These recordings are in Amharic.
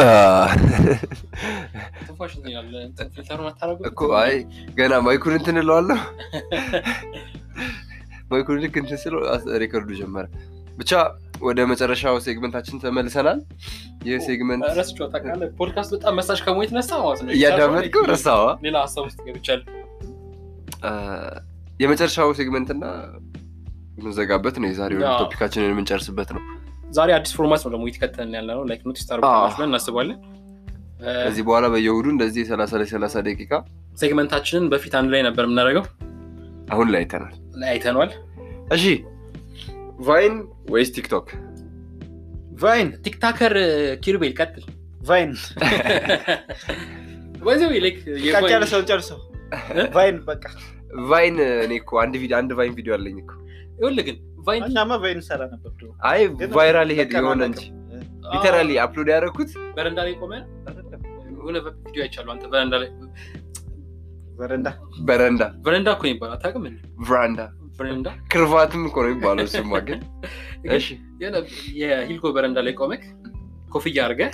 ትንፋሽ እንትን ይላል። እንትን ፊልተሩን አታደርጉም? እኮ አይ ገና ማይኩን እንትን እለዋለሁ። ማይኩን ልክ እንትን ስለው አስ- ሬከርዱ ጀመረ። ብቻ ወደ መጨረሻው ሴግመንታችን ተመልሰናል። ይህ ሴግመንት ረስቼው ታውቃለህ። ፖድካስት በጣም መሳሽ ከመሆን የተነሳ ማለት ነው እያዳመጥከው ረሳዋ። ሌላ ሀሳብ ውስጥ ገብቻለሁ። የመጨረሻው ሴግመንትና የምንዘጋበት ነው። የዛሬው አዎ። ቶፒካችንን የምንጨርስበት ነው። ዛሬ አዲስ ፎርማት ነው ደግሞ የተከተልን ያለ ነው። ላይክ ኖቲስ ታደርጉታላችሁ ብለን እናስባለን። ከዚህ በኋላ በየእሑዱ እንደዚህ የሰላሳ ላይ ሰላሳ ደቂቃ ሴግመንታችንን በፊት አንድ ላይ ነበር የምናደርገው አሁን ላይ አይተናል። ላይ አይተነዋል። እሺ ቫይን ወይስ ቲክቶክ? ቫይን ቲክታከር ኪሩቤል ቀጥል። ቫይን ወይዘው ላይክ በቃ ጨርሰው ጨርሰው ቫይን በቃ ቫይን እኔ እኮ አንድ ቪዲዮ አንድ ቫይን ቪዲዮ አለኝ እኮ። ይኸውልህ ግን ቫይን እኛማ ቫይን ሰራ ነበር ድሮ። አይ ግን ቫይራል ሄድ በቃ የሆነ ነው እንጂ ሊተራሊ አፕሎድ ያደረኩት በረንዳ ላይ ቆመ የሆነ ቪዲዮ አይቻሉ። አንተ በረንዳ ላይ በረንዳ በረንዳ በረንዳ እኮ ነው ይባላል። አታውቅም እንዴ? ቭራንዳ በረንዳ ክርቫትም እኮ ነው የሚባለው ስማ። ግን እሺ የሆነ የሂልኮ በረንዳ ላይ ቆመክ ኮፍያ አድርገህ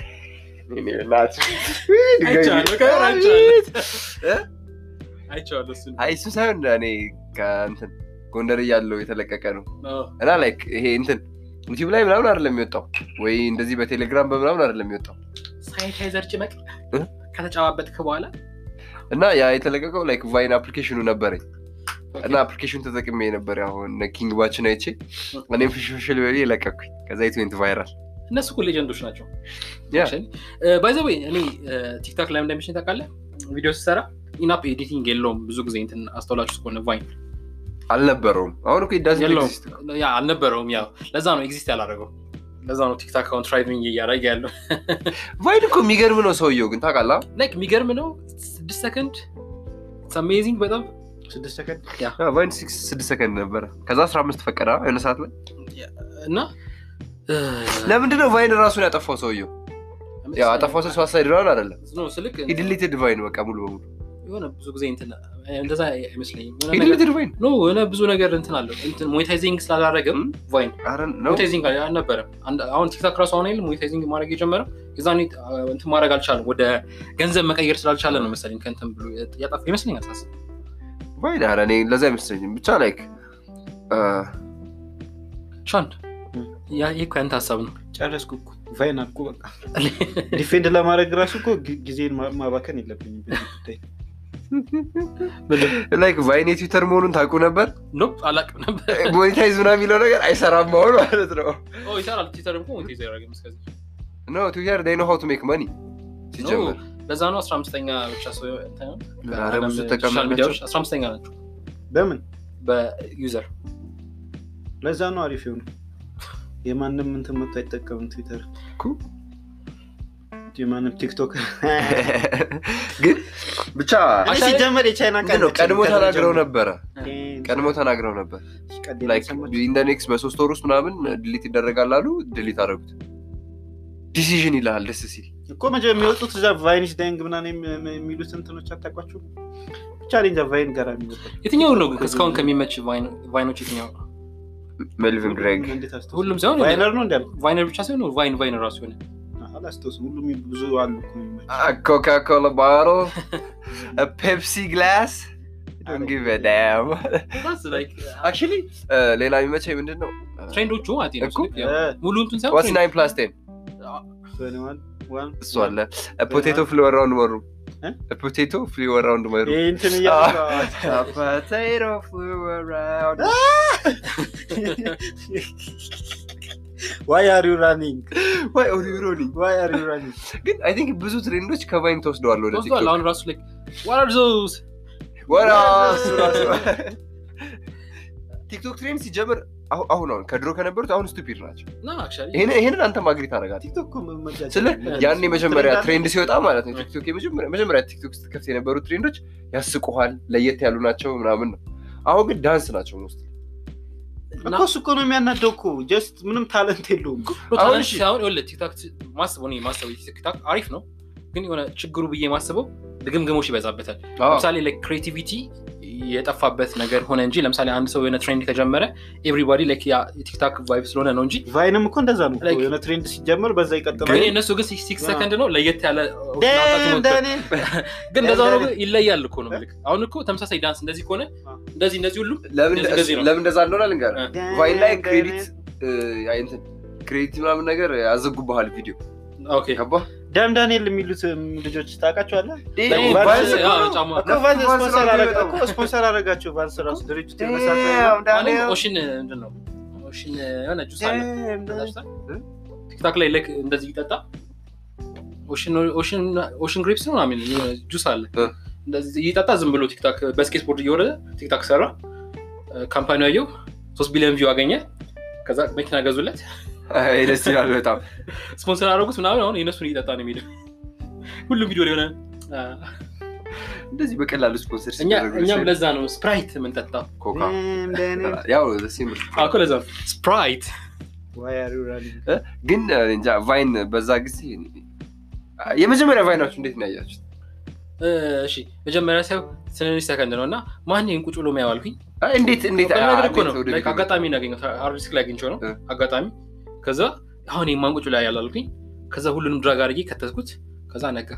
አይቻለሁ፣ ከበር አይቻለሁ። አይቼዋለሁ እሱን። አይ እሱ ሳይሆን እኔ ከእንትን ጎንደር እያለው የተለቀቀ ነው አዎ። እና ላይክ ይሄ እንትን ዩቲዩብ ላይ ምናምን አይደለም የሚወጣው ወይ እንደዚህ በቴሌግራም በምናምን አይደለም የሚወጣው ሳኒታይዘር ጭመቅ እ? ከተጨባበጥክ በኋላ እና ያ የተለቀቀው ላይክ ቫይን አፕሊኬሽኑ ነበረኝ እና አፕሊኬሽኑ ተጠቅሜ ነበር አሁን ኪንግ ባችን አይቼ እኔም ፍሽፍሽል በ የለቀኩኝ ከዛ ኢትዌንት ቫይራል እነሱ እኮ ሌጀንዶች ናቸው። ያ ባይዘ ወይ እኔ ቲክታክ ላይ እንደሚሽን ታውቃለህ፣ ቪዲዮ ስሰራ ኢናፕ ኤዲቲንግ የለውም ብዙ ጊዜ እንትን አስተውላችሁ እስከሆነ ቫይን አልነበረውም አሁን እኮ ዳዝ የለውም ያ አልነበረውም። ያው ለዛ ነው ኤግዚስት ያላደረገው። ለዛ ነው ቲክታክ አሁን ትራይቪንግ እያደረገ ያለው። ቫይን እኮ የሚገርም ነው ሰውየው ግን ታውቃለህ ላይክ የሚገርም ነው። ስድስት ሰከንድ አሜዚንግ በጣም ስድስት ሰከንድ ቫይን ስድስት ሰከንድ ነበረ ከዛ አስራ አምስት ፈቀደ የሆነ ሰዓት ላይ እና ለምንድነው ቫይን ራሱን ያጠፋው ሰውየው ያው አጠፋው ስል ሱሳይድ ነው አይደለም ነው ስልክ ሂድሊትድ ቫይን በቃ ሙሉ በሙሉ የሆነ ብዙ ጊዜ እንትን እንደዛ አይመስለኝም። የሆነ ነገር ሂድሊትድ ቫይን ኖ የሆነ ብዙ ነገር እንትን አለው እንትን ሞኔታይዚንግ ስላላረገም ቫይን አረ ነው ሞኔታይዚንግ አልነበረም። አንድ- አሁን ቲክታክ ራሱ አሁን አይደል ሞኔታይዚንግ ማድረግ የጀመረው የዛኔ አ፣ እንትን ማድረግ አልቻለም። ወደ ገንዘብ መቀየር ስላልቻለ ነው መሰለኝ ከእንትን ብሎ ያጠፋ ይመስለኛል ሳስብ። ቫይን አረ እኔ ለዛ አይመስለኝም ብቻ ላይክ ሻን ያ ይህ እኮ ያንተ ሀሳብ ነው። ጨረስኩ እኮ ቫይን አልኩ በቃ ዲፌንድ ለማድረግ ራሱ እኮ ጊ- ጊዜን ማ- ማባከን የለብኝም በዚህ ጉዳይ ላይክ ቫይን የትዊተር መሆኑን ታውቁ ነበር ኖፕ አላውቅም ነበር። ሞኔታይዝ ምናምን የሚለው ነገር አይሰራም መሆኑ ማለት ነው ኦ ይሰራል። ትዊተር እኮ ሞኔታይዝ አያደርግም እስከዚህ። ኖ ትዊተር ዴይ ኖ ሃው ቱ ሜክ መኒ ሲጀምር ኖ፣ ለዛ ነው አስራ አምስተኛ ብቻ ሰው እንትን ነው። ኧረ ብዙ ሶሻል ተቀማጭ ሚዲያዎች አስራ አምስተኛ ናቸው በምን በዩዘር ለዛ ነው አሪፍ የሆኑ የማንም እንትን መቶ አይጠቀምም ትዊተር እኮ። የማንም ቲክቶክ ግን ብቻ እኔ ሲጀመር የቻይና ምንድን ነው ቀድሞ ተናግረው ነበረ ቀድሞ ቀድሞ ተናግረው ነበር ላይክ ኢን ደ ኔክስት በሶስት ወር ውስጥ ምናምን ድሊት ይደረጋል አሉ ድሊት አደረጉት ዲሲዥን ይልሃል ደስ ሲል እኮ መጀመሪያ የሚወጡት እዛ ቫይኒሽ ዳይንግ ምናምን የሚ- የሚሉት እንትኖች አታውቋቸው ብቻ እኔ እንጃ ቫይን ጋር የሚወጣው የትኛው ነው እስካሁን ከሚመች ቫይን- ቫይኖች የትኛው ነው? ሜልቪን ግሬግ እንዴት አስታውስ? ሁሉም ሳይሆን ቫይነር ነው እንዲያል ቫይነር ብቻ ሳይሆን ቫይን ቫይን ራሱ ሆነ አላስታውስም ሁሉም ብዙ አሉ እኮ የሚመች ኮካ ኮላ ባሮ ፔፕሲ ግላስ አክቹሊ ሌላ የሚመቸኝ ምንድን ነው ትሬንዶቹ ማለት ነው እኮ፣ ስልክ ያው እ፣ ሙሉ እንትን ሳይሆን ዋትስ ትሬንድ። ናይን ፕላስ ቴን ትዌንቲ ዋን፣ ዋን። እሱ አለ ፖቴቶ ፍሊ አራውንድ መሩ እ? ፖቴቶ ፍሊ አራውንድ መሩ ይሄ እንትን እያሉ potato flew around ዋይ አር ዩ ራኒንግ Why are you running? ዋይ አር ዩ ራኒንግ ግን አይ ቲንክ ብዙ ትሬንዶች ከቫይን ተወስደዋል ወደ ወስዷል። ቲክቶክ አሁን ራሱ like what are those ወራ እሱ ራሱ ቲክቶክ ትሬንድ ሲጀምር አሁ- አሁን አሁን ከድሮ ከነበሩት አሁን ስቱፒድ ናቸው no actually ይሄን- ይሄንን አንተ ማግሪ ታደርጋለህ ቲክቶክ እኮ መመጃጀት ስለ አለ። ያን የመጀመሪያ ትሬንድ ትሬንድ ሲወጣ ማለት ነው ቲክቶክ የመጀመሪያ መጀመሪያ ቲክቶክ ስትከፍት የነበሩ ትሬንዶች ያስቁሃል ለየት ያሉ ናቸው ምናምን ነው አሁን ግን ዳንስ ናቸው ውስጥ እና እኮ እሱ እኮ ነው የሚያናደው እኮ ጀስት ምንም ታለንት የለውም አሁን አሁን እሺ አሁን ይኸውልህ ቲክታክ ማስበው እኔ ማስበው ቲክታክ አሪፍ ነው፣ ግን የሆነ ችግሩ ብዬ ማስበው ድግምግሞች ይበዛበታል። ለምሳሌ ላይክ ክሬቲቪቲ የጠፋበት ነገር ሆነ እንጂ ለምሳሌ አንድ ሰው የሆነ ትሬንድ ከጀመረ ኤቭሪባዲ ላይክ ያ የቲክታክ ቫይብ ስለሆነ ነው እንጂ ቫይንም እኮ እንደዛ ነው Like- የሆነ ትሬንድ ሲጀምር በዛ ይቀጥላል ግን የእነሱ ግን ሲክስ አዎ። ሰከንድ ነው ለየት ያለ ደን ደን ግን እንደዛ ሆኖ ደን- ግን ይለያል እኮ ነው ምልክ አሁን እኮ ተመሳሳይ ዳንስ እንደዚህ ከሆነ አዎ። እንደዚህ እንደዚህ ሁሉም ለምን እንደዚህ እንደዚህ ነው። ለምን እንደዛ እንደሆነ ልንገርህ እ። ቫይን ላይ ክሬዲት እንትን ክሬዲት ምናምን ነገር ያዘጉብሃል ቪዲዮ ኦኬ ገባህ ዳን ዳንኤል የሚሉት ልጆች ታውቃቸዋለህ ይሄ ደግሞ ቫንስ- ቫንስ- ቫንስ- አዎ፣ ጫማ እኮ ቫንስ ቫንስ ስፖንሰር ነው አረጋ- የሚመጣው። እኮ ስፖንሰር አረጋቸው ቫንስ ራሱ ድርጅቱ Damn, የመሳሰለ Daniel. ማለት ኦሽን ምንድን ነው ኦሽን የሆነ ጁስ አለ Damn, Daniel. ታችታ? ቲክታክ ላይ ልክ እንደዚህ ይጠጣ ኦሽን ግሪፕስ ነው ምናምን የሆነ ጁስ አለ እ። እንደዚህ ይጠጣ ዝም ብሎ ቲክታክ በስኬትቦርድ እየወረደ ቲክታክ ሰራ ካምፓኒ አየው ሶስት ቢሊዮን ቪው አገኘ ከዛ መኪና ገዙለት አይ፣ ደስ ይላል በጣም ስፖንሰር አደረጉት ምናምን አሁን የእነሱን እየጠጣ ነው የሚሄደው ሁሉም ቪዲዮ ላይ ሆነ አ፣ እንደዚህ በቀላሉ ስፖንሰር እኛ ሲደረጉ እኛም ሲሆን ለዛ ነው ስፕራይት የምንጠጣው ኮካ Damn, Daniel. ያው ደስ የሚል አዎ እኮ ለዛ ነው ስፕራይት Why are you running? ግን እንጃ ቫይን በዛ ጊዜ የመጀመሪያ ቫይናችሁ እንዴት ነው ያያችሁት? እሺ መጀመሪያ ሳይው ትንንሽ ሰከንድ ነው እና ማን ይህን ቁጭ ብሎ የሚያው አልኩኝ አይ፣ እንዴት እንዴት በቃ ነገር እኮ ነው እንዴት ወደ ላይክ ቪዲዮ አጋጣሚ እናገኘው አርዲስክ ላይ አግኝቼው ነው እ። አጋጣሚ ከዛ አሁን ይህን ማን ቁጭ ላይ ያላልኩኝ ከዛ ሁሉንም ድራግ አድርጌ ከተትኩት ከዛ ነጋ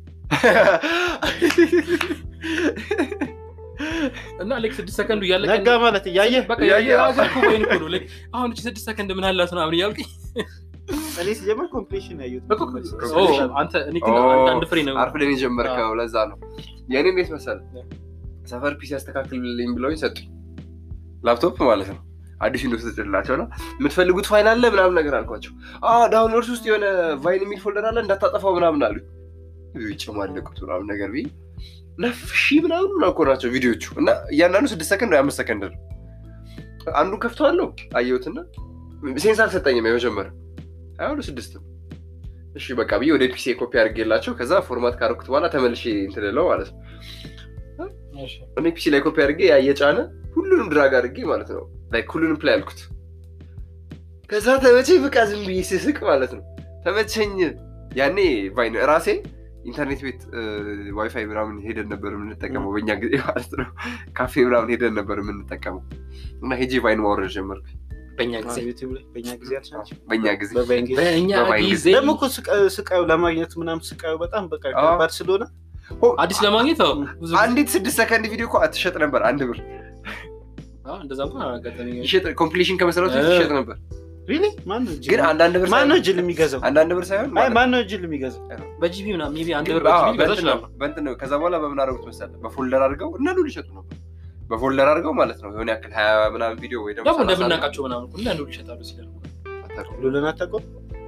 እና ላይክ ስድስት ሰከንዱ እያለቀ ነጋ ማለት እያየህ በቃ እያየ- የሀገር እኮ ወይን እኮ ነው ላይክ አሁን እቺ ስድስት ሰከንድ ምን አላት ምናምን እያልኩኝ እኔ ሲጀመር ኮምፕሌሽን ያዩት እኮ ኦ፣ አንተ እኔ ግን አንዳንድ ፍሬ ነው አርፍደን የጀመርከው ለዛ ነው። የእኔ እንዴት መሰለህ ሰፈር ፒስ ያስተካክልልኝ ብለውኝ ሰጡኝ። ላፕቶፕ ማለት ነው። አዲስ እንደ ተጭላቸው ነው የምትፈልጉት ፋይል አለ ምናምን ነገር አልኳቸው። ዳውንሎድስ ውስጥ የሆነ ቫይን የሚል ፎልደር አለ እንዳታጠፋው ምናምን አሉ። ይጨማለቁት ምናምን ነገር ብዬ ነፍ ሺህ ምናምን ምናምን እኮ ናቸው ቪዲዮቹ እና እያንዳንዱ ስድስት ሰከንድ ወይ አምስት ሰከንድ ነው። አንዱን ከፍተዋለሁ አየሁትና ሴንስ አልሰጠኝም የመጀመሪያ አይሆኑ ስድስት ነው። እሺ በቃ ብዬ ወደ ፒሲ ኮፒ አድርጌላቸው ከዛ ፎርማት ካረኩት በኋላ ተመልሼ እንትን እለው ማለት ነው። እኔ ፒሲ ላይ ኮፒ አድርጌ ያ እየጫነ ሁሉንም ድራግ አድርጌ ማለት ነው ላይክ ሁሉንም ፕላይ አልኩት። ከዛ ተመቸኝ በቃ ዝም ብዬ ስስቅ ማለት ነው ተመቸኝ። ያኔ ቫይን ራሴ ኢንተርኔት ቤት ዋይፋይ ምናምን ሄደን ነበር የምንጠቀመው በእኛ ጊዜ ማለት ነው። ካፌ ምናምን ሄደን ነበር የምንጠቀመው እና ሄጄ ቫይን ማውረድ ጀመርኩ በእኛ ጊዜ ዩቲዩብ ላይ በእኛ ጊዜ አልቻልኩም። በእኛ ጊዜ በቫይን ጊዜ በእኛ በቫይን ጊዜ ደግሞ እኮ ስቃዩ- ስቃዩ ለማግኘት ምናምን ስቃዩ በጣም በቃ አዎ። ከባድ ስለሆነ አዲስ ለማግኘት አዎ፣ ብዙ ጊዜ- አንዲት ስድስት ሰከንድ ቪዲዮ እኮ አትሸጥ ነበር አንድ ብር አዎ፣ እንደዛ እንኳን አላጋጠመኝም። ይሸጥ ኮምፕሊሽን ከመሰረቱ እ። ይሸጥ ነበር ሪሊ ማን ነው ጅል? ግን አንዳንድ ብር ማን ነው ሳይሆን- ጅል የሚገዛው? አንዳንድ ብር ሳይሆን አይ ማለት ማን ነው ጅል የሚገዛው? በጂቢ ምናምን ሜይ ቢ አንድ ብር አዎ፣ በጂቢ ገዛ በእንትን ነው ይችላሉ። በእንትን ነው። ከዛ በኋላ በምን አደረጉት መሰለህ በፎልደር አድርገው እና ሉ ሊሸጡ ነበር በፎልደር አድርገው ማለት ነው የሆነ ያክል ሀያ ምናምን ቪዲዮ ወይ ደግሞ ደግሞ ሰላሳ እንደምናውቃቸው ምናምን ሁሉ አንዱ ይሸጣሉ ሲላሉ አታውቅም። ሉልን አታውቀውም?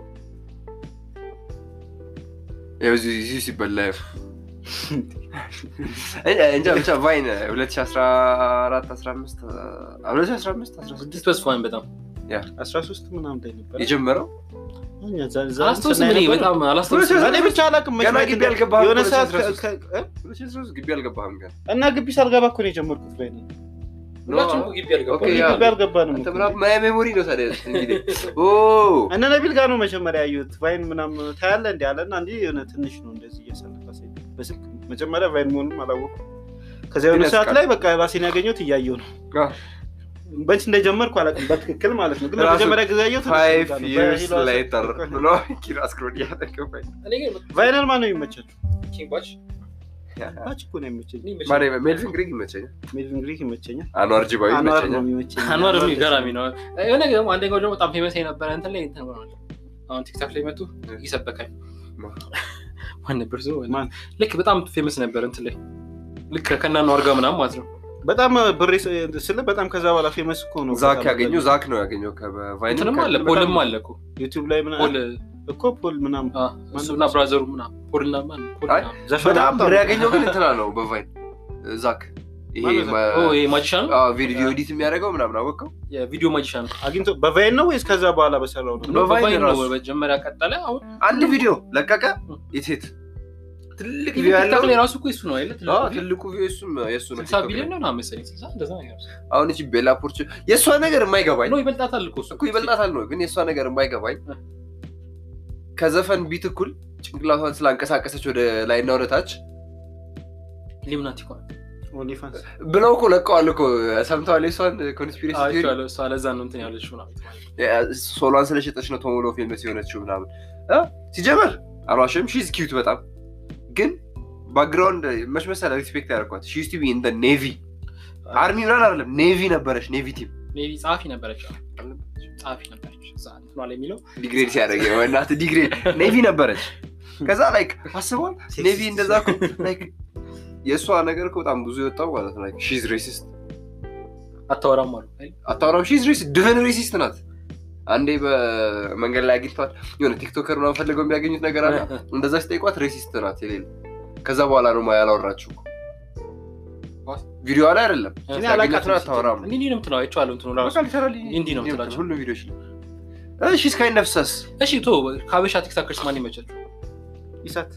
ያው እዚሁ እዚሁ ሲበላ ያው። እንጃ ብቻ ቫይን 2014 15 2015 16 ስድስት ተስፋን በጣም 13 ምናምን ላይ ነበር። የጀመረው እኛ ዛ- ዛ- አላስታውስም ስናይ እኔ ነበር። በጣም አላስታውስም እኔ ብቻ አላውቅም። መች ገና መች ግቢ እንደ- አልገባህም የሆነ እኮ ሰዓት ከ- 2013 ከ- እ? 2013 ግቢ አልገባህም ገና እና ግቢ ሳልገባ እኮ ነው የጀመርኩት ቫይን። ሁላችንም እኮ ግቢ አልገባም። ኦኬ፣ ያ- ግቢ አልገባንም አንተ እኮ። ምናምን ማያ ሜሞሪ ነው ታዲያ እንግዲህ ኦ እነ ነቢል ጋር ነው መጀመሪያ ያየሁት። ቫይን ምናምን ታያለህ እንዲ አለና እንዲ የሆነ ትንሽ ነው እንደዚህ እያሳለፈ ሲሄድ በስልክ መጀመሪያ ቫይን መሆኑንም አላወኩም። ከዚያ የሆነ ግን ሰዓት ያስቃል። ላይ በቃ ራሴን ያገኘሁት እያየሁ ነው። አዎ። በንች እንደጀመርኩ አላውቅም በትክክል ማለት ነው። ግን ራሱ ለመጀመሪያ ጊዜ ያየሁት እነሱ ፋይቭ ጋር ነው። ይርስ በሂሏ ላይተር ሰ- ብሎ ኪራስ ክሮድ እያጠቀመኝ እኔ ግን ቫይነል ማን ነው የሚመቻችሁ? ኪንግ ባች ባች እኮ ነው የሚመቸኝ። እኔ መቼም- ማርያም ሜልቪን ግሪግ ይመቸኛል ሜድን ግሪክ ይመቸኛል። አኗር ጅባዊ አኗር ነው ይመቸኛል የሚመቸኝ። አንዋር ደግሞ ገራሚ ነው። የሆነ ደግሞ አንደኛው ደግሞ በጣም ፌመስ የነበረ እንትን ላይ እንትን ሆኗል። አሁን ቲክታክ ላይ መጡ ይሰበካል። ማን ነበር ስሙ? ማን? ልክ በጣም ፌመስ ነበር እንትን ላይ ልክ ከና አንዋር ጋር ምናምን ማለት ነው። በጣም ብሬ ስለ በጣም ከዛ በኋላ ፌመስ እኮ ነው። ዛክ በጣም ያገኘው ዛክ ነው ያገኘው ከቫይን እንትንም አለ በጣም- ፖልም አለ እኮ ዩቲዩብ ላይ ምናምን ፖል እኮ ፖል ምናምን አ፣ እሱና ብራዘሩ ምናምን ፖልና ማን ፖል አይ፣ ምናምን። ዘፈን በጣም አምጣው። ብር ያገኘው ግን እንትና ነው በቫይን ዛክ ይሄ ማነው ዛክ? ኦ ማ- ይሄ ማጂሻን አዎ፣ ቪዲዮ ኤዲት የሚያደርገው ምናምን አወቀው የቪዲዮ ማጂሻን ነው። አግኝቶ በቫይን ነው ወይስ ከዛ በኋላ በሰራው ነው? በቫይን በቫይን ነው ራሱ። መጀመሪያ ቀጠለ። አሁን አንድ ቪዲዮ ለቀቀ የሴት ትልቅ ቪዲዮ ቲክታክ ያለው ላይ ራሱ እኮ እሱ ነው አይደል? አዎ፣ ትልቁ ቪዲዮ እሱም የእሱ ነው ስልሳ ቲክቶክ ቢሊዮን ላይ። ነው ምናምን መሰለኝ ስልሳ እንደዛ ነገር አሁን እቺ ቤላ ፖርች የእሷ ነገር የማይገባኝ ነው ይበልጣታል እኮ እሱ እኮ ይበልጣታል ነው ግን የእሷ ነገር የማይገባኝ ከዘፈን ቢት እኩል ጭንቅላቷን ስላንቀሳቀሰች ወደ ላይና ወደ ታች ኢሉሚናቲ እኮ ኦንሊፋንስ ብለው እኮ ለቀዋል እኮ ሰምተዋል። የሷን ኮንስፒሬሲ ቲዮሪ አይቼዋለሁ። እሷ ለዛ ነው እንትን ያለችው ምናምን ሶሏን ስለሸጠች ነው ቶሞሎ ፌመስ የሆነችው ምናምን እ? ሲጀመር አልዋሽም ሺዝ ኪዩት በጣም ግን ባክግራውንድ መች መሰለህ ሪስፔክት ያደርኳት ሺዝ ቱ ቢ ኢን ኔቪ አርሚ ምናምን አይደለም ኔቪ ነበረች ኔቪ ቲም ሜይ ቢ ጸሐፊ ነበረች አዎ፣ ጸሐፊ ነበረች እዛ እንትኗ ላይ የሚለው ዲግሬድ ሲያደርግ እናት ዲግሬድ ኔቪ ነበረች ከዛ ላይክ አስበዋል ኔቪ እንደዛ እኮ ላይክ የእሷ ነገር እኮ በጣም ብዙ የወጣው ማለት ነው ላይክ ሺዝ ሬሲስት አታወራም አሉ አይደል? አታወራም ሺዝ ሬሲስት ድፍን ሬሲስት ናት አንዴ በመንገድ ላይ አግኝቷት የሆነ ቲክቶከር ምናምን ፈልገው የሚያገኙት ነገር አለ እንደዛ ሲጠይቋት ሬሲስት ናት የሌለ ከዛ በኋላ ነው ያላወራችው What? ቪዲዮ ላይ አይደለም እኔ ሲያገኛት አላውቃትም ነው አታወራም እንዲህ እንዲህ ነው የምትለው አይቼዋለሁ። እንትኑ ራሱ በቃ literally እንዲህ ነው የምትላቸው። ሁሉ ቪዲዮች ላይ ሺዝ ካይንድ ኦፍ ሰስ እሺ ቶ ከሀበሻ ቲክታከርስ ማን ይመቻችሁ? ኢሳት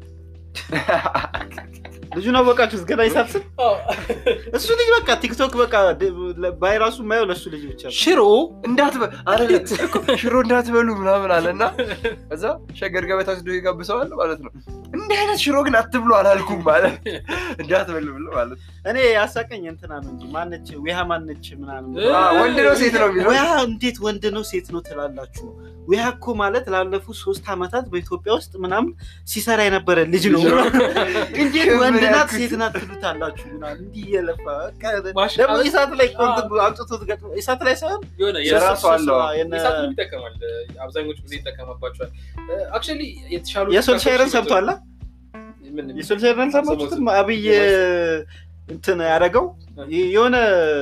ልጁን አወቃችሁት ገና ኢሳት ስል እሱ ልጅ በቃ ቲክቶክ በቃ ባይራሱ የማየው ለእሱ ልጅ ብቻ ነው። ሽሮ እንዳትበ አይደለም እኮ ሽሮ እንዳትበሉ ምናምን አለና ከዛ ሸገር ገበታ ስዶ ይጋብሰዋል ማለት ነው። እንዲህ አይነት ሽሮ ግን አትብሉ አላልኩም ማለት እንዳትበሉ ብሎ ማለት ነው። እኔ ያሳቀኝ እንትና ነው እንጂ ማነች ዊሃ ማነች ምናምን እ- አ፣ ወንድ ነው ሴት ነው የሚለው ዊሃ እንዴት ወንድ ነው ሴት ነው ትላላችሁ? ዊሃ እኮ ማለት ላለፉት ሶስት ዓመታት በኢትዮጵያ ውስጥ ምናምን ሲሰራ የነበረ ልጅ ነው። እንዴት ወንድ ናት ሴት ናት ትሉታላችሁ? ምናምን እንዲህ እየለፋ በቃ ማሽ- ደግሞ ኢሳት ላይ እኮ እንትን አምጥቶት ገጥሞ ኢሳት ላይ ሳይሆን የሆነ የራሱ አለው። የነ- የሳትንም ይጠቀማል። አብዛኞቹ ጊዜ ይጠቀማባቸዋል። አክቹዋሊ የተሻሉ የሶልሻየርን ሰምቷላ? ምን የሶልሻየርን አልሰማችሁትም? አብይ እንትን ያደረገው የሆነ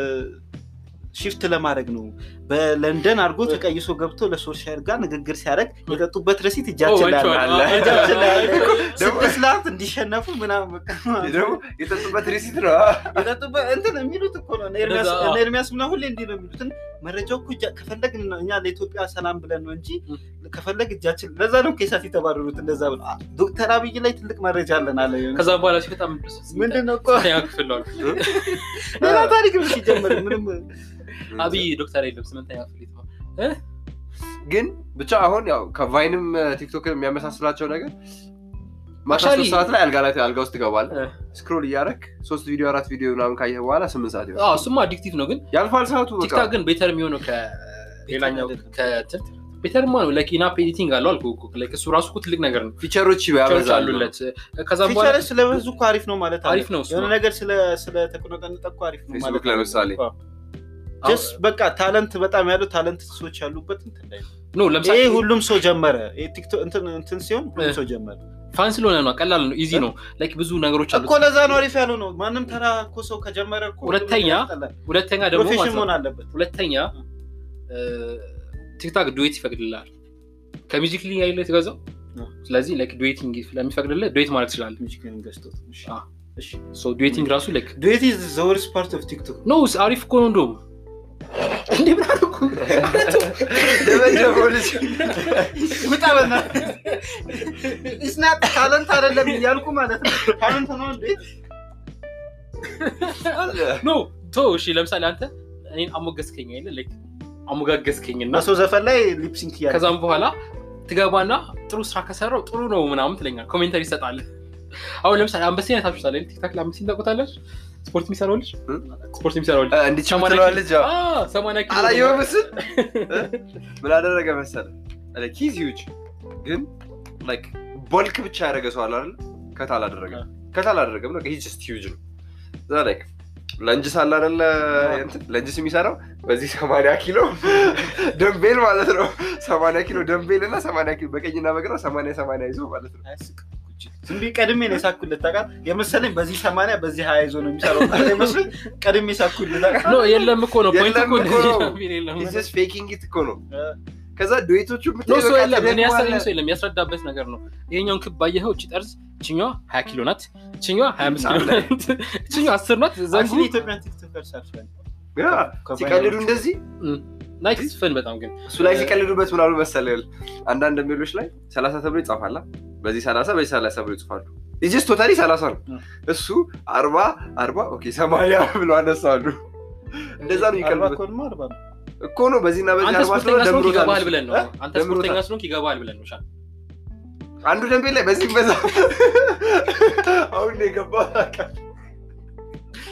ሽፍት ለማድረግ ነው። በለንደን አድርጎ ተቀይሶ ገብቶ ለሶልሻየር ጋር ንግግር ሲያደርግ የጠጡበት ረሲት እጃችን ላይ አለ። አለ። እጃችን ላይ አለ። ደግሞ- ስድስት ሰዓት እንዲሸነፉ ምናምን በቃ ደግሞ የጠጡበት ሪሲት ነው የጠጡበት እንትን የሚሉት እኮ ነው። እነ ኤርሚያስ- እንደዛ- እነ ኤርሚያስ ምናምን ሁሌ እንዲህ ነው የሚሉትን መረጃው እኮ እጃ- ከፈለግን ነው እኛ ለኢትዮጵያ ሰላም ብለን ነው እንጂ ከፈለግ እጃችን ለዛ ነው ኬሳት የተባረሩት እንደዛ ብለው አ- ዶክተር አብይ ላይ ትልቅ መረጃ አለን አለ የሆነ ከዛ በኋላ ሲወጣ ምንድን ነው እኮ ስንተኛ ክፍል ነው አሉ። ሌላ ታሪክ ነው ሲጀምር ምንም አብይ ዶክተር የለም ስምንተኛ ክፍል የተማረ ግን ብቻ አሁን ያው ከቫይንም ቲክቶክ የሚያመሳስላቸው ነገር ማታ Actually- ሶስት ሰዓት ላይ አልጋ ላይ አልጋ ውስጥ ትገባለህ እ። ስክሮል እያደረክ ሶስት ቪዲዮ አራት ቪዲዮ ምናምን ካየህ በኋላ ስምንት ሰዓት ይሆናል አዎ እሱማ አዲክቲቭ ነው ግን ያልፋል ሰዓቱ በቃ ቲክታክ ግን ቤተር የሚሆነው ከሌላኛው ከእንትን ቤተርማ ነው ላይክ ኢናፕ ኤዲቲንግ አለው አልኩህ እኮ ላይክ እሱ ራሱ እኮ ትልቅ ነገር ነው ፊቸሮች ፊቸሮች ያበዛሉ አሉለት ከዛ በኋላ ፊቸሮች ስለበዙ እኮ አሪፍ ነው ማለት አለ። አሪፍ ነው እሱ የሆነ ነው። ነገር ስለ ስለተቆነጠነጠ እኮ አሪፍ ነው ፌስቡክ ማለት አለ። ለምሳሌ። አዎ። ጀስት በቃ ታለንት በጣም ያሉ ታለንት ሰዎች ያሉበት እንትን ላይ ነው። ኖ ለምሳሌ ይሄ ሁሉም ሰው ጀመረ። ይሄ ቲክቶክ እንትን እንትን ሲሆን ሁሉም እ። ሰው ጀመረ ፋን ስለሆነ ነው ቀላል ነው ኢዚ ነው ላይክ ብዙ ነገሮች አሉት እኮ ለዛ ነው አሪፍ ያለው ነው። ማንም ተራ እኮ ሰው ከጀመረ እኮ ሁለተኛ ያስጠላል። ሁለተኛ ደግሞ ፕሮፌሽን ማለት ነው መሆን አለበት። ሁለተኛ ቲክታክ ዱዌት ይፈቅድልሃል ከሚዚክ ሊ ያለ የተገዛው አዎ። ስለዚህ ላይክ ዱዌቲንግ ስለሚፈቅድልህ ዱዌት ማድረግ ትችላለህ ሚውዚክን ገዝቶት። እሺ። አዎ። እሺ። ሶ ዱዌቲንግ ራሱ ላይክ ዱዌት ኢዝ ዘ ወርስት ፓርት ኦፍ ቲክቶክ። ኖ አሪፍ እኮ ነው እንደውም እንዴ ምን አደረኩ ደበደበው ልጅ ውጣ በእናትህ። ኢስናት ታለንት አይደለም እያልኩ ማለት ነው። ታለንት ነው እንዴ? ኖ ቶ እሺ ለምሳሌ አንተ እኔን አሞገስከኝ አይደል ላይክ አሞጋገስከኝ እና በሰው ዘፈን ላይ ሊፕሲንክ እያለ ከዛም በኋላ ትገባና ጥሩ ስራ ከሰራው ጥሩ ነው ምናምን ትለኛል ኮሜንተሪ ይሰጣል አሁን ለምሳሌ አንበሴን አይታችሁታል አይደል ቲክታክ ላይ አንበሴን ታውቁታለች ስፖርት የሚሰራው ልጅ እ? ስፖርት የሚሰራው ልጅ እንዲች ሰማንያ ምትለዋ ኪሎ- ልጅ ያው አዎ፣ ሰማንያ ኪሎ አላየው ምስል ምን አደረገ መሰለ ኪዝ ዩጅ ግን ላይክ ቦልክ ብቻ ያደረገ ሰው አለ አይደል ከት አላደረገም ከት አላደረገም ነው ሂ ሂውጅ ነው እዛ ላይክ ለንጅስ አለ አይደለ እንትን ለንጅስ የሚሰራው በዚህ ሰማንያ ኪሎ ደንቤል ማለት ነው ሰማንያ ኪሎ ደንቤል እና ሰማንያ ኪሎ በቀኝና በግራ ሰማንያ ሰማንያ ይዞ ማለት ነው አያስቅም እኮ እጅ። ዝም ብዬ ቀድሜ ነው የሳኩለት ታውቃለህ። የመሰለኝ በዚህ ሰማንያ በዚህ ሀያ ይዞ ነው የሚሰራው መስሎኝ ቀድሜ ሳኩለት ታውቃለህ። ኖ የለም እኮ ነው ፖይንት የለም እኮ እኮ ነው። እንደዚህ የለም ሂስ ፌኪንግ ኢት እኮ ነው እ፣ ከዛ ዱዌቶቹ ኖ ብታይ ሰው በቃ የለም እኔ ያሳየኝ ተደግሟል። ሰው የለም ያስረዳበት ነገር ነው ይሄኛውን ክብ ባየኸው እቺ ጠርዝ ችኛዋ ሀያ ኪሎ ናት ችኛዋ ሀያ አምስት ኪሎ ናት ችኛዋ አስር ናት ዘንጉ actually ኢትዮጵያን ቲክቶከርስ አልፈን ያ፣ ሲቀልዱ እንደዚህ ናይስ ፈን በጣም ግን እሱ ላይ ሲቀልዱበት ምናሉ መሰለህ አንዳንድ ሜሎች ላይ ሰላሳ ተብሎ ይጻፋላ በዚህ ሰላሳ በዚህ ሰላሳ ብሎ ይጽፋሉ ጅስ ቶታሊ ሰላሳ ነው እ። እሱ አርባ አርባ ኦኬ ሰማንያ ብሎ አነሳሉ እንደዛ ነው አርባ ይቀልዱበት እኮ አርባ ነው። እኮ ነው በዚህና በዚህ አንተ አርባ ስፖርተኛ ስለሆነ ስለሆንክ ደምሮታል ይገባሃል እሱ። ብለን ነው እ? አንተ ደምሮታል። ስፖርተኛ ስለሆንክ ይገባሃል ብለን ነው ሻል አንዱ ደንቤ ላይ በዚህ በዛ አሁን ነው የገባው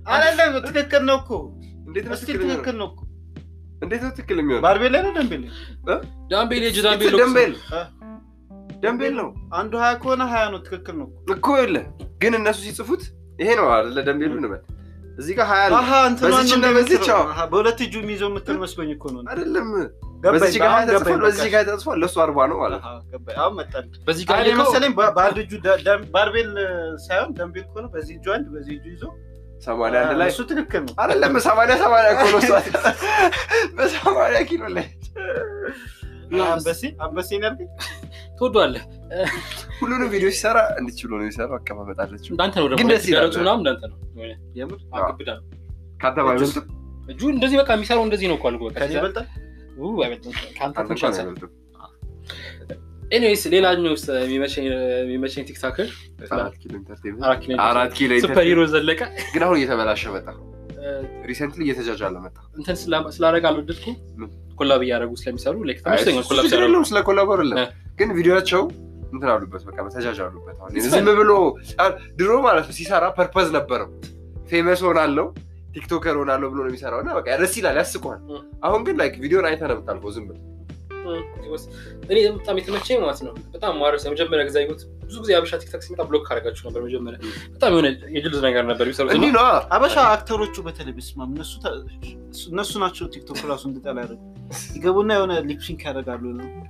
አይደለም ትክክል ነው እኮ እንዴት ነው እስቲ ትክክል የሚሆነው? ትክክል ነው እኮ እንዴት ነው ትክክል የሚሆነው? ባርቤል ላይ ነው ደንቤል ላይ? ዳምቤል የእጅ It's ዳምቤል a ደንቤል አ? ደንቤል ነው አንዱ ሀያ ከሆነ ሀያ ነው ትክክል ነው እኮ። እኮ የለ ግን እነሱ ሲጽፉት ይሄ ነው አይደለ? ደንቤሉ እንበል እዚህ ጋር ሀያ አለ አሀ እንትኗን በዚች ነው እና በዚች እንደምትለው። አዎ። አሀ፣ በሁለት እጁ የሚይዘው የምትል መስሎኝ እኮ ነው። አይደለም። ገባኝ፣ በዚች ጋር አሁን ሀያ ተጽፏል፣ ገባኝ፣ በዚህ በቃ። ጋር ተጽፏል። ለእሱ አርባ ነው ማለት ነው። አሀ፣ ገባኝ። አሁን መጣልኝ። በዚህ ጋር አይ ልከው መሰለኝ በ- በአንድ እጁ ደ- ደ- ባርቤል ሳይሆን ደንቤል ከሆነ በዚህ እጁ አንድ በዚህ እጁ ይዞ ሰማንያ አንድ ላይ እሱ ትክክል ነው። አይደለም ሰማንያ ሰማንያ እኮ ነው እሷ በሰማንያ ኪሎ ላይ አንበሴ አንበሴ ነው ያልከኝ? ትወዷለህ። ሁሉንም ቪዲዮ ሲሰራ እንዲች ብሎ ነው የሚሰራው። አቀማመጥ አለችው እንዳንተ ነው ደግሞ ግን ደስ ይላል። ሲጋረቱ ምናምን እንዳንተ ነው። የሆነ የምር አግብዳ ነው። ከአንተ ባይበልጥም እጁ እንደዚህ በቃ የሚሰራው እንደዚህ ነው እኮ አልኩህ። በቃ ከኔ ይበልጣል። ው አይበልጥም። ከአንተ አንተ ትንሽ እንኳን አንሳል። አይበልጥም። ኤኒዌይስ ሌላኛው ውስጥ የሚመቸኝ የሚመቸኝ ቲክታክር አራት ኪሎ ኢንተርቴንመንት አራት ኪሎ አራት ኪሎ ሱፐር ኢንተርቴንመንት ሂሮ ዘለቀ ግን አሁን እየተበላሸ መጣ። እ፣ ሪሰንትሊ እየተጃጃለ መጣ። እንትን ስላ- ስላደረግ አልወደድኩም። ምን? ኮላብ እያደረጉ ስለሚሰሩ ላይክ አይ፣ ተመችቶኛል። እሱ ኮላብ ችግር ሲያደርጉ የለውም፣ ስለ ኮላቦር የለም። እ። ግን ቪዲዮቸው እንትን አሉበት፣ በቃ ተጃጃሉበት። አሁን It's ዝም ብሎ አ- ድሮ ማለት ነው ሲሰራ ፐርፐዝ ነበረው። ፌመስ ሆናለው ቲክቶከር ሆናለሁ ብሎ ነው የሚሰራው እና በቃ ደስ ይላል፣ ያስቀዋል። እ። አሁን ግን ላይክ ቪዲዮን አይተህ ነው የምታልፈው ዝም ብለህ እኔ በጣም የተመቸኝ ማለት ነው። በጣም ማረስ የመጀመሪያ ጊዜ ያየሁት ብዙ ጊዜ አበሻ ቲክታክ ሲመጣ ብሎክ ካደረጋችሁ ነበር። መጀመሪያ በጣም የሆነ የጅልዝ ነገር ነበር የሚሰሩት እንዲህ እና ነው አበሻ አክተሮቹ በተለይ በስማም እነሱ ተ- እነሱ ናቸው ቲክቶክ ራሱ እንድጠላ ያደረጉ ይገቡና የሆነ ሊፕሲንክ ያደርጋሉ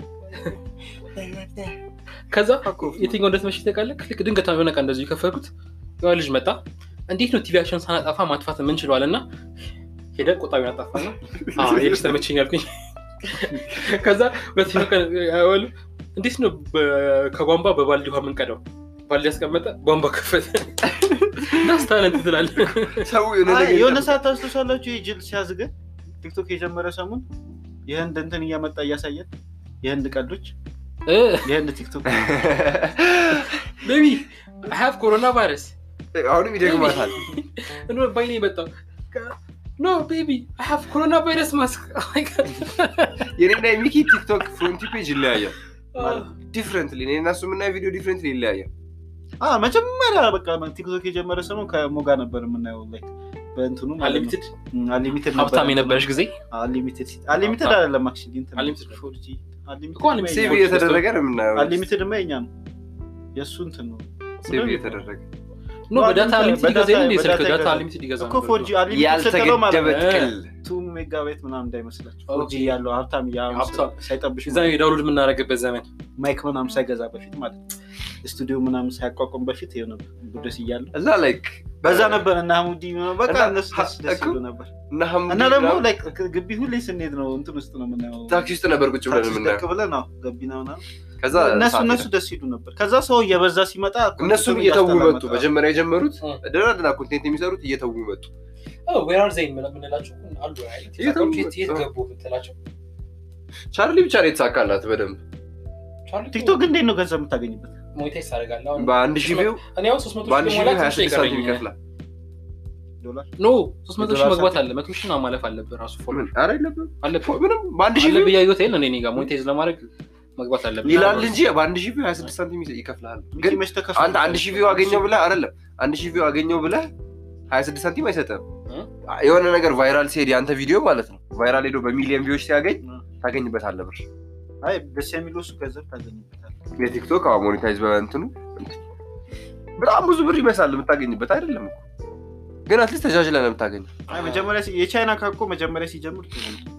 ከዛ የትኛው እንደተመቸኝ ታውቃለህ? ልክ ድንገት የሆነ ቀን እንደዚሁ የከፈትኩት የሆነ ልጅ መጣ። እንዴት ነው ቲቪያቸውን ሳናጠፋ ማጥፋት የምንችለዋል? እና ሄደ ቆጣቢውን አጣፋና የልጅ ተመቸኝ አልኩኝ። ከዛ ሁለተኛው ቀን ያወሉ እንዴት ነው በ- ከቧንቧ በባልዲ ውሃ የምንቀዳው? ባልዲ ያስቀመጠ ቧንቧ ከፈተ እና ስታለንት ትላለህ። ሰው የሆነ አይ፣ ነገር የሆነ ይጠብቃል። ሰዓት ታስታውሳላችሁ ይህ ጅል ሲያዝገን ቲክቶክ የጀመረ ሰሙን የህንድ እንትን እያመጣ እያሳየን የህንድ ቀልዶች የህንድ ቲክቶክ ቤቢ ሀቭ ኮሮና ቫይረስ አሁንም ይደግማታል። ባይኔ የመጣው ኖ ቤቢ ሀቭ ኮሮና ቫይረስ ማስክ የኔና የሚኪ ቲክቶክ ፍሮንቲ ፔጅ ይለያያል። ዲፍረንትሊ እኔ እና እሱ የምናየው ቪዲዮ ዲፍረንትሊ ይለያያል። አ መጀመሪያ በቃ ቲክቶክ የጀመረ ሰሞን ከሞጋ ነበር የምናየው ላይ በእንትኑ አንሊሚትድ አንሊሚትድ ሀብታም የነበረች ጊዜ አንሊሚትድ አንሊሚትድ አይደለም አክቹዋሊ እንትን Unlimited ነው። ፎርጂ እኮ unlimited ሴቭ ፎርጂ እየተደረገ ነው የምናየው። አንሊሚትድ ማ የኛ ነው የእሱ እንትን ነው ሴቭ እየተደረገ ኖ በዳታ አንሊሚትድ ይገዛ የለ እንደ ስልክ በዳታ ዳታ ይገዛ። አንሊሚትድ ይገዛ እኮ ፎርጂ አንሊሚትድ ስትለው ያልተገደበ ማለት ነው ጥቅል ቱ ሜጋባይት ምናምን እንዳይመስላችሁ ኦኬ። ፎርጂ ያለው ሀብታም ያ ሀብታም። ሳይጠብሽ እዛ ዳውንሎድ የምናደርግበት ዘመን ማይክ ምናምን ሳይገዛ በፊት ማለት ነው ስቱዲዮ ምናምን ሳያቋቁም በፊት የሆነ ቡደስ እያለ እና ላይክ በዛ ነበር እና ሀሙዲ ምናምን በቃ እና እነሱ ደስ ደስ እኮ ይሉ ነበር እና ሐምዲ እና ደግሞ ምናምን ላይክ ግቢ ሁሌ ስንሄድ ነው እንትን ውስጥ ነው የምናየው ታክሲ ውስጥ ነበር ቁጭ ብለን ታክሲ የምናየው። ደቅ ብለን ነው ገቢና ምናምን ከዛ እነሱ ሰዓት እነሱ ሄደ። ደስ ይሉ ነበር ከዛ ሰው እየበዛ ሲመጣ እነሱም ኮንተንቱን እየተዉ እያስተላ መጡ። መጣ። መጀመሪያ የጀመሩት እ። ደህና ደህና ኮንቴንት የሚሰሩት እየተዉ መጡ። ዌራር ዘይን የምንላቸው አሉ አይደል? የትም- የት የት ገቡ የምትላቸው ቻርሊ ብቻ ነው የተሳካላት በደንብ ቻርሊ ቲክቶክ እንዴት ነው ገንዘብ የምታገኝበት ሞኔታይዝ ታደርጋለህ። አሁን በአንድ ሺህ ቪው እኔ አሁን ሶስት መቶ በአንድ ሺህ ሺህ ሞላ ቪው ሀያ ትንሽ ስድስት ሳንቲም ይቀረኛል። ይከፍላል። ዶላር ኖ ሶስት መቶ ሺህ የዶላር መግባት ሳንቲም? አለ መቶ ሺህ ነው ማለፍ አለብህ ራሱ ፎሎ ምን? ኧረ የለብህም። አለብህ ምንም በአንድ ሺህ ቪው አለብህ እያየሁት የለ እኔ ጋር ሞኔታይዝ ለማድረግ መግባት አለብህ ይላል እንጂ በአንድ ሺህ ቪው ሀያ ስድስት ሳንቲም ይከፍልሃል። ግን መች ተከፍሎ አንተ አንድ ሺህ ቪው አገኘው ብለህ አይደለም አንድ ሺህ ቪው አገኘው ብለህ ሀያ ስድስት ሳንቲም አይሰጥም። እ? የሆነ ነገር ቫይራል ሲሄድ የአንተ ቪዲዮ ማለት ነው ቫይራል ሄዶ በሚሊዮን ቪዎች ሲያገኝ እ። ታገኝበታለህ ብር። አይ ደስ የሚለው እሱ ገንዘብ ታገኝበታል የቲክቶክ አዎ ሞኔታይዝ በእንትኑ በጣም ብዙ ብር ይመስላል የምታገኝበት አይደለም እኮ ግን አትሊስት ተጃጅለህ ነው የምታገኘው። አይ መጀመሪያ ሲ- የቻይና ካኮ መጀመሪያ ሲጀምር ጥሩ ነው።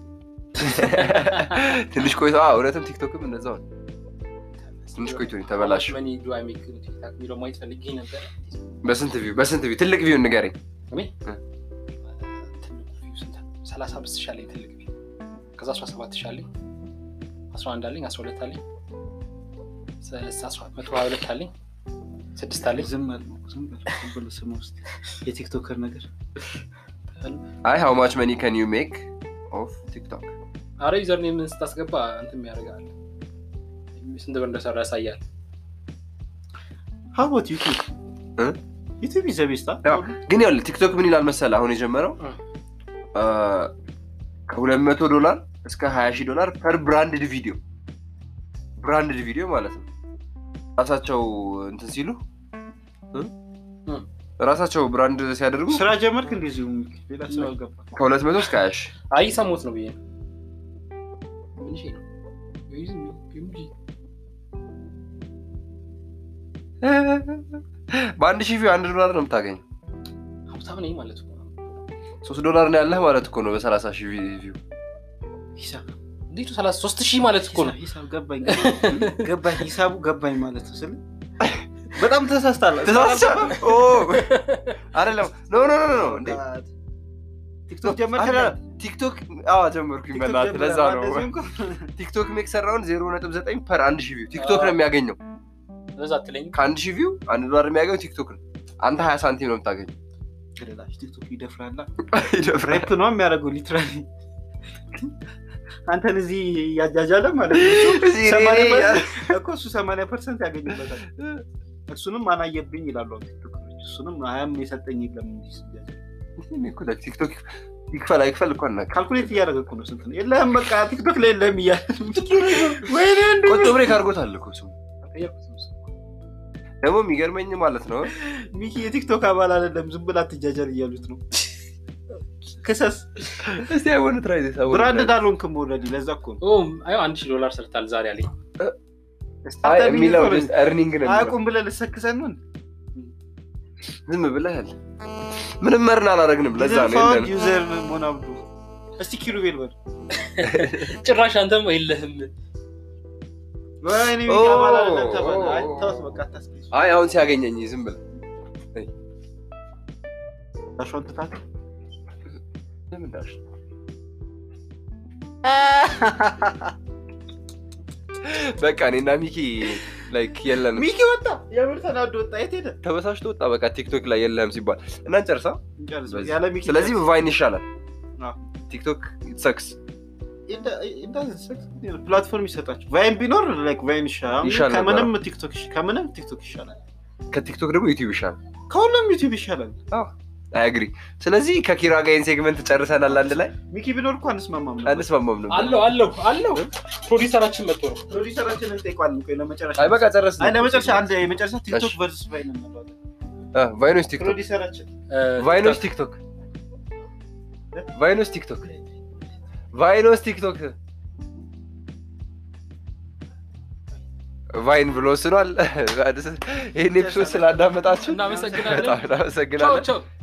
ትንሽ ቆይቶ አዎ፣ እውነትም ቲክቶክም እንደዛው ነው። ትንሽ ቆይቶ ነው የተበላሸው። መኒ ዱ አይ ሜክ ቲክታክ የሚለው ማየት ፈልጌ ነበር። በስንት ቪው በስንት ቪው ትልቅ ቪው ንገረኝ። እኔ እ። ትልቁ ቪው ስንት ነው? ሰላሳ አምስት ሺህ አለኝ ትልቅ ቪው። ከዛ አስራ ሰባት ሺህ አለኝ፣ አስራ አንድ አለኝ፣ አስራ ሁለት አለኝ፣ ሰላሳ አስራ መቶ ሀያ ሁለት አለኝ፣ ስድስት አለኝ። ዝም በል ዝም በል ዝም ብሎ ስም ውስጥ የቲክቶከር ነገር አይ ሃው ማች መኒ ከን ዩ ሜክ ኦፍ ቲክቶክ አረ ዩዘር ኔምን ስታስገባ እንትን ያደርጋል ስንት ብር እንደሰራ ያሳያል። ሀቦት ዩቲብ እ? ዩቲብ ይዘቤስታ ያው ግን ያው ቲክቶክ ምን ይላል መሰለህ አሁን የጀመረው እ። ከሁለት መቶ ዶላር እስከ ሀያ ሺህ ዶላር ፐር ብራንድድ ቪዲዮ ብራንድድ ቪዲዮ ማለት ነው ራሳቸው እንትን ሲሉ እ? እ። ራሳቸው ብራንድ ሲያደርጉ ስራ ጀመርክ እንደዚሁ ሌላ ስራ ገባ ከሁለት መቶ እስከ ሀያ ሺህ አይ ሰሞት ነው ብዬ ነው። ትንሽ ነው። ወይ ዝም ብዬ እንጂ። በአንድ ሺህ ቪው አንድ ዶላር ነው የምታገኘው። ሀብታም ነኝ ማለት ነው። ሶስት ዶላር ነው ያለህ ማለት እኮ ነው በሰላሳ ሺህ ቪው። ሂሳብ እንዴት ነው ሰላሳ ሶስት ሺህ ማለት እኮ ነው። ሂሳብ ገባኝ ገባኝ ሂሳቡ ገባኝ ማለት ነው ስል በጣም ተሳስታለ ተሳስቻለሁ። ኦ፣ አይደለም ኖ ኖ ኖ ኖ እንዴ ቲክቶክ ጀመርክ አይደለም፣ ቲክቶክ አዎ ጀመርኩኝ። በእናትህ ለዛ ነው ቲክቶክ የሰራውን ዜሮ ነጥብ ዘጠኝ ፐር አንድ ሺህ ቪው ቲክቶክ ነው የሚያገኘው። በዛ አትለኝም። ከአንድ ሺህ ቪው አንድ ዶላር የሚያገኘው ቲክቶክ ነው። አንተ ሀያ ሳንቲም ነው የምታገኘው። ቲክቶክ ይደፍራላ ይደፍራል። ሬፕ ነው የሚያደርገው ሊትራሊ አንተን እዚህ እያጃጃለ ማለት ነው እዚህ እኔ- ሰማንያ እኔ- ፐርሰንት- እኮ እሱ ሰማንያ ፐርሰንት ያገኝበታል እሱንም አናየብኝ ይላሉ አሁን ቲክቶከሮች እሱንም ሀያም የሰጠኝ የለም እንዲህ ሲያጃጅ። እኔ እኮ ቲክቶክ ይክፈል አይክፈል እኮ አናውቅም። ካልኩሌት እያደረገ እኮ ነው ስንት ነው የለህም በቃ ቲክቶክ ላይ የለህም እያለ ወይኔ እንደ ቆጮ ብሬክ አድርጎታል እኮ እሱ። ቀየርኩት ነው እሱ። ደግሞ የሚገርመኝ ማለት ነው ሚኪ የቲክቶክ አባል አይደለም ዝም ብላ አትጃጃል እያሉት ነው ክሰስ እስቲ አይሆን ትራይ ዚስ ብራንድ እንዳልሆንክም ኦልሬዲ ለዛ እኮ ነው ኦ አይ አንድ ሺህ ዶላር ሰርታል ዛሬ አለኝ። አይ የሚለው እርኒንግ ነው የሚለው። አያውቁም ብለህ ልሰክሰን ነው ዝም ብለሃል። ምንም መርን አላደረግንም። ለዛ ነው የለንም። ዩዘር መሆን አብዱ እስቲ ኪሩቤል በል ጭራሽ አንተም የለህም። ወይኔ ሚኪ ኦ፣ አባል አይደለም ተባለ ኦ፣ አይ ኦ። ተውት በቃ አታስቀይስ አይ አሁን ሲያገኘኝ ዝም ብለህ ታሿን ትታት ለምን ዳሽ በቃ እኔና ሚኪ ላይክ የለንም። ሚኪ ወጣ የምር ተናዶ ወጣ የት ሄደ ተበሳሽቶ ወጣ። በቃ ቲክቶክ ላይ የለህም ሲባል እና እንጨርሳ። እንጨርስ በዚህ- ያለ ሚኪ ስለዚህ ቫይን ይሻላል። አዎ። ቲክቶክ ሰክስ ፕላትፎርም ይሰጣቸው ቫይን ቢኖር ላይክ ቫይን ይሻላል ይሻል ነበር። ከምንም ቲክቶክ ይሻ- ከምንም ቲክቶክ ይሻላል ከቲክቶክ ደግሞ ዩቲዩብ ይሻላል። ከሁሉም ዩቲዩብ ይሻላል አያግሪ። ስለዚህ ከኪራ ጋር ይህን ሴግመንት ጨርሰናል። አንድ ላይ ሚኪ ቢኖር እኮ አንስማማም ነበር አንስማማም ነበር። አለው አለው አለው ፕሮዲሰራችን መጥቶ ነው። ፕሮዲሰራችንን እንጠይቋለን ቆይ ለመጨረሻ አይ በቃ ጨረስ። አይ ለመጨረሻ አንድ የመጨረሻ ቲክቶክ እሺ። ቨርስ ቫይን እንለዋለን ቫይኖስ ቲክቶክ ፕሮዲሰራችን ቫይኖስ ቲክቶክ ቫይኖስ ቲክቶክ ቫይኖስ ቲክቶክ ቫይን ብሎ ወስኗል። ይህን ኤፒሶድ ስላዳመጣችሁ እናመሰግናለን። በጣም እናመሰግናለን። ቻው ቻው